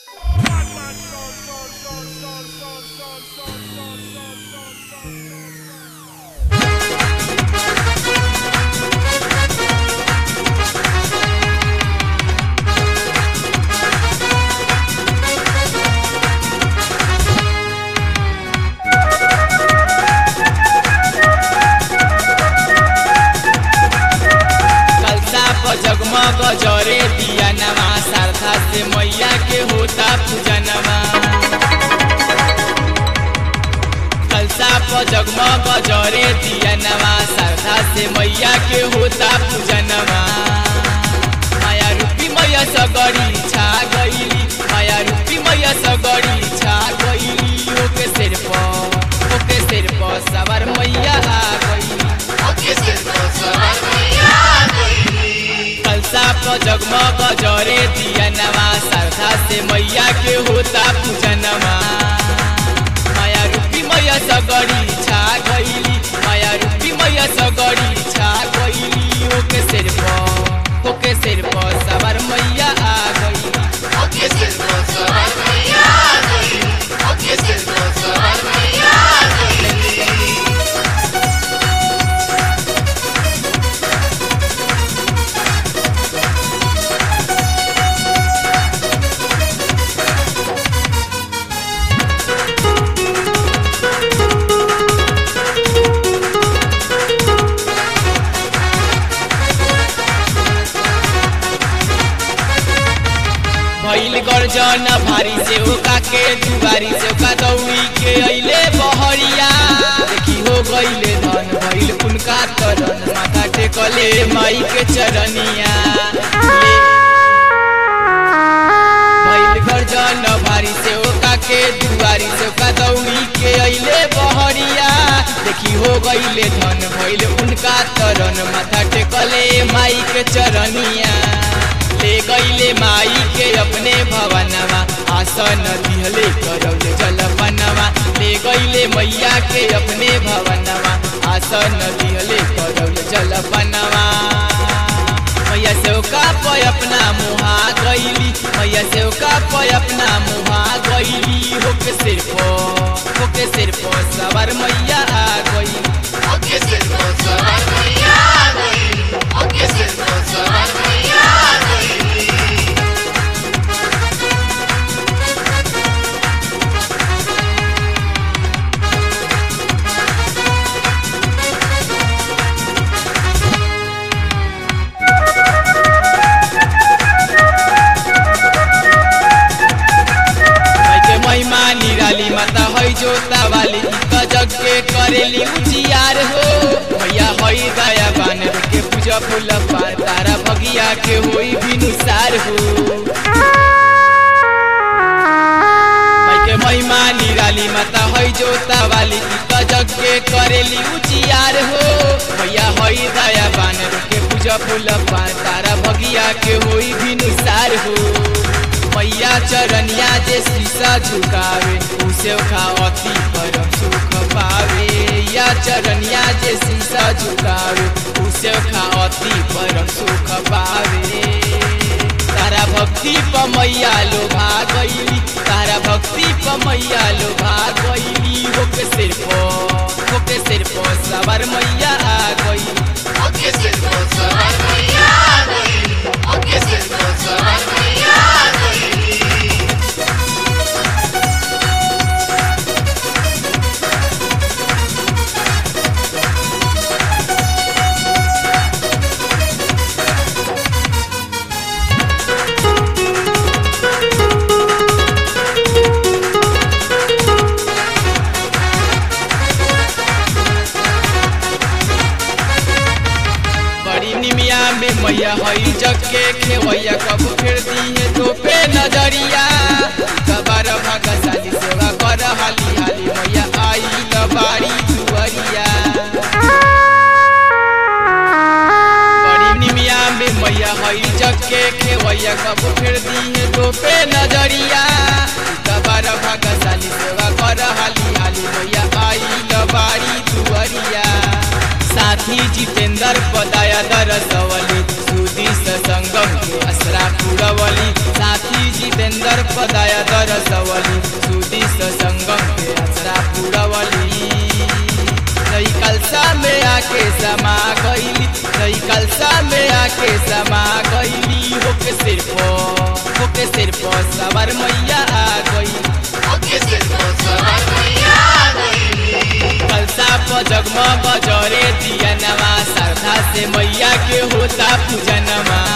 कलसा पर जगमग जरे दिया नवा श्रद्धा से मैया के होता पूजनवा कलसा पर जगमग जरे दिया नवा श्रद्धा से मैया के होता पूजनवा माया रूपी मैया सगरी छा गईली माया रूपी मैया सगरी छा गईली ओके सिर पर ओके सिर पर सवार मैया आ गईली कलसा पर जगमग जरे दिया नवा श्रद्धा से मैया के होता पूजनवा माया रूपी मैया सगरी छा गईली माया रूपी मैया सगरी छा गईली ओके सिर पर ओके सिर पर सवार मैया आ गईली भइल गर्जन भारी से ओका के दुबारी से ओका दौड़ी के अइले बहरिया देखी हो गइले धन भइल उनका तरन माथा टेकले माई के चरनिया भइल गर्जन भारी से ओका के दुबारी से ओका दौड़ी के अइले बहरिया देखी हो गइले धन भइल उनका तरन माथा टेकले माई के चरनिया ले गईले माई के अपने भवनवा आसन दिहले करौले जलपनवा ले गईले मैया के अपने भवनवा आसन दिहले करौले जलपनवा मैया सेवका पे अपना मुहा गईली मैया सेवका पे अपना मुहा गईली होके सिर पो होके सिर पो सवार मैया आ गई माई के महिमा निराली माता है जोता वाली गजग के करेली उजियार हो मैया है दया बान के पूजा फूल पार तारा भगिया के होई बिनुसार हो माई के महिमा निराली माता है जोता वाली गजग के करेली उजियार हो मैया है दया बान के पूजा फूल पार तारा भगिया के होई बिनुसार हो मैया चरनिया जे शीशा झुकावे उसे खा अति परम सुख पावे या चरनिया जे शीशा झुकावे उसे खा अति परम सुख पावे तारा भक्ति प मैया लोभा गईली तारा भक्ति प मैया लोभा गईली होके सिर पो होके सिर पो सवार मैया आ गई बड़ी निमिया में मैया हई जग के खेवैया कब फिर दी है तो पे नजरिया कबार भागशाली सेवा कर हाली हाली मैया आई लबारी दुअरिया बड़ी निमिया में मैया हई जग के खेवैया कब फिर दी है तो पे नजरिया कबार भागशाली सेवा कर हाली हाली मैया आई लबारी दुअरिया साथी जितेंद्र पदाया दरसवली सुदी संगम के असरा पुरवली साथी जितेंद्र दर पदाया दरसवली सुदी संगम के असरा पुरवली नई कलसा में आके समा गईली नई कलसा में आके समा गईली होके सिर पर होके सिर पर सवार मैया आ गई ओके सिर पर सवार मैया आ गई कलसा पर जगमग जरे दिया नवा श्रद्धा से मैया के होता पूजनमा